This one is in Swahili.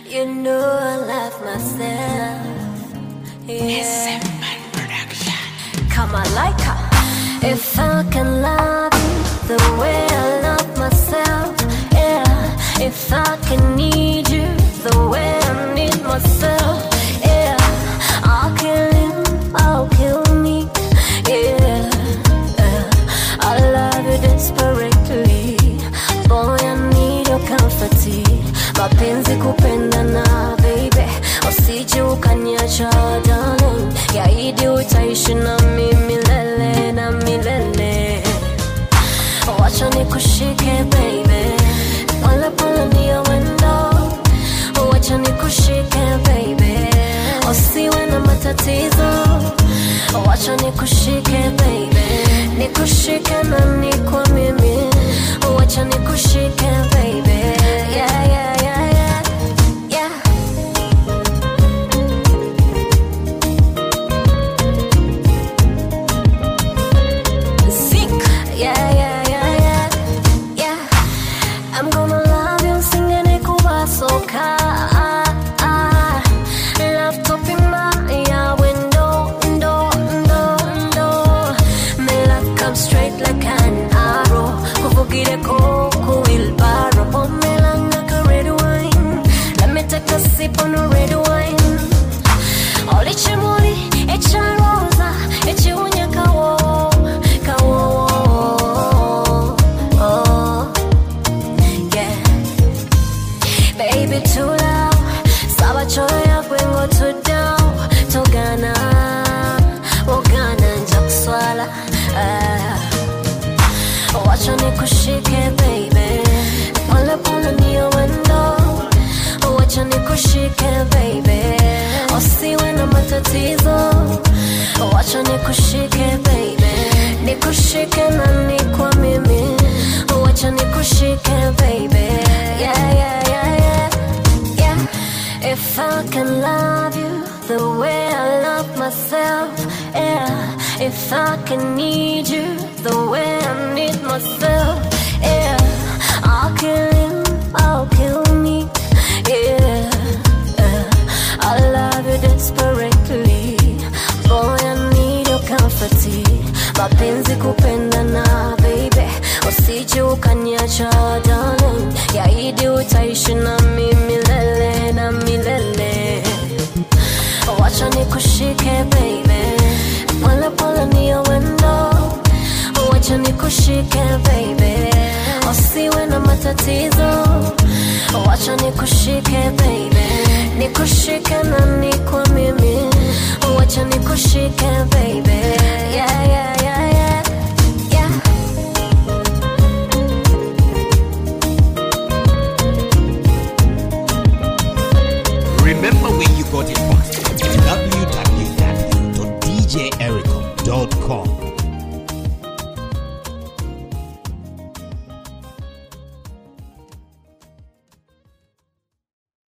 You know I love myself. Yeah. Come on, like her. If I can love you the way I love myself, yeah. If I can need you the way I need myself, yeah. I'll kill him, I'll kill me, yeah. yeah. I love you desperately, boy. I need your comfort. Mapenzi kupendana, baby, usije ukaniacha darling. Yaidi utaishi nami milele na milele. Wacha nikushike baby, pole pole ndio wendo. Wacha nikushike baby, usiwe na matatizo. Wacha nikushike baby, nikushike na nikwa mimi. Wacha nikushike baby, yeah yeah yeah yeah yeah. Zinc. Yeah, yeah, yeah, yeah, yeah. I'm gonna love you singing it kubasoka. Love topping my yeah, window, window, window, window. Me love come straight like an arrow. Kuvugire ko ku wheelbarrow. Pour me like a red wine. Let me take a sip on the red wine. Oli chimuli, echa rosa, echi unya kawo, kawo. Oh, yeah. Baby, too loud. Saba choya kwengo too down. Togana, wogana njakuswala. Ah. Wacha nikushike baby, pole pole ndio wendo. Wacha nikushike baby, usiwe na matatizo. Wacha nikushike baby, nikushike na nikwa mimi. Wacha nikushike baby, yeah yeah yeah yeah yeah. If I can love you the way I love myself, yeah. If I can need you the way I need myself, yeah. I'll kill him, I'll kill me, yeah. yeah. I love you desperately, boy. I need your comfort. Mapenzi kupendana, baby, usije ukaniacha darling. Yaidi utaishi nami milele na milele. Wacha nikushike baby, pole pole ndio wendo. Wacha nikushike baby, usiwe na matatizo. Wacha nikushike baby, nikushike na nikwa mimi. Wacha nikushike baby,